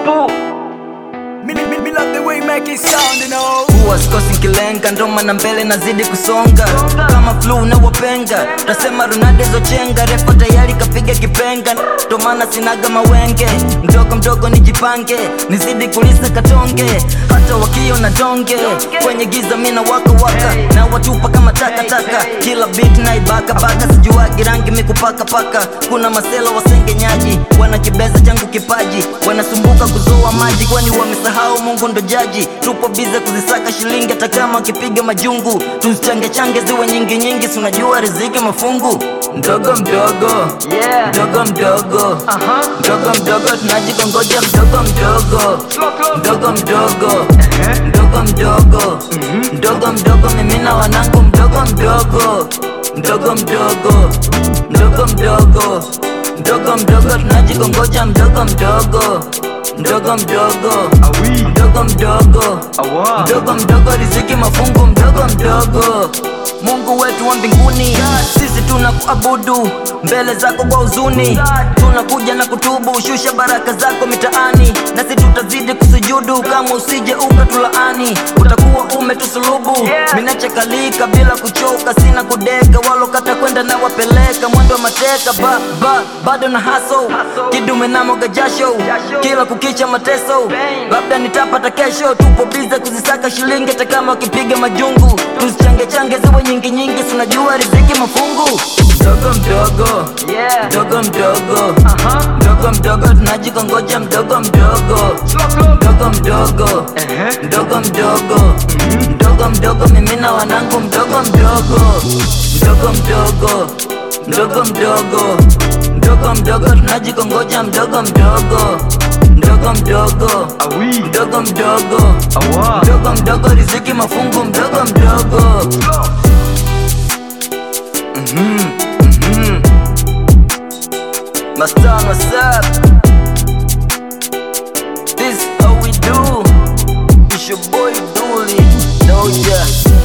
tupu me, me, me, me love the way you make it sound, you know. huwa sikosi nkilenga ndoma na mbele nazidi kusonga kama flu na wapenga tasema Ronaldo chenga refa tayari kapiga kipenga ndo maana sinaga mawenge mdogo mdogo nijipange nizidi kulisa katonge hata wakio na donge kwenye giza mina waka waka na watupa kama takataka kila beat na ibaka baka sijuagi rangi mikupaka paka kuna masela wasengenyaji wanakibeza changu kipaji wanasumbuka kuzoa maji kwani wamesahau mungu ndo jaji tupo bize kuzisaka shilingi hata kama wakipiga majungu tuzichange change ziwe nyingi nyingi si unajua riziki mafungu mdogo mdogo Yeah. mdogo mdogo Aha. mdogo mdogo tunajikongoja mdogo mdogo Slow, slow. mdogo mdogo Ehe. mdogo mdogo mdogo mdogo mimi na wanangu mdogo mdogo mdogo mdogo mdogo mdogo mdogo mdogo tunajikongoja mdogo mdogo mdogo mdogo Awi. mdogo mdogo Awa. mdogo mdogo riziki mafungu mdogo mdogo mungu wetu wa mbinguni sisi tuna kuabudu mbele zako kwa huzuni tunakuja na kutubu shusha baraka zako mitaani nasi tutazidi kusujudu kama usije ukatulaani utakuwa umetusulubu Yeah. minachakalika bila kuchoka sina kudeka walokata kwenda na wapeleka mwendo wa mateka ba, ba, bado na haso Hustle. kidume na moga jasho Jasho. kila kukicha mateso Pain. labda nitapata kesho tupo bize kuzisaka shilingi hata kama wakipiga majungu tuzichange change ziwe nyingi nyingi tunajua riziki mafungu mdogo mdogo Yeah. mdogo mdogo Aha. mdogo mdogo tunajikongoja mdogo mdogo Slow, slow. mdogo mdogo Ehe. mdogo mdogo mdogo mdogo mimi na wanangu mdogo mdogo mdogo mdogo mdogo mdogo mdogo mdogo tunajikongoja mdogo mdogo mdogo mdogo Awi. mdogo mdogo Awa. mdogo mdogo riziki mafungu mdogo mdogo Slow. Mastan, what's up? This how we do. It's your boy Dooley, Doja.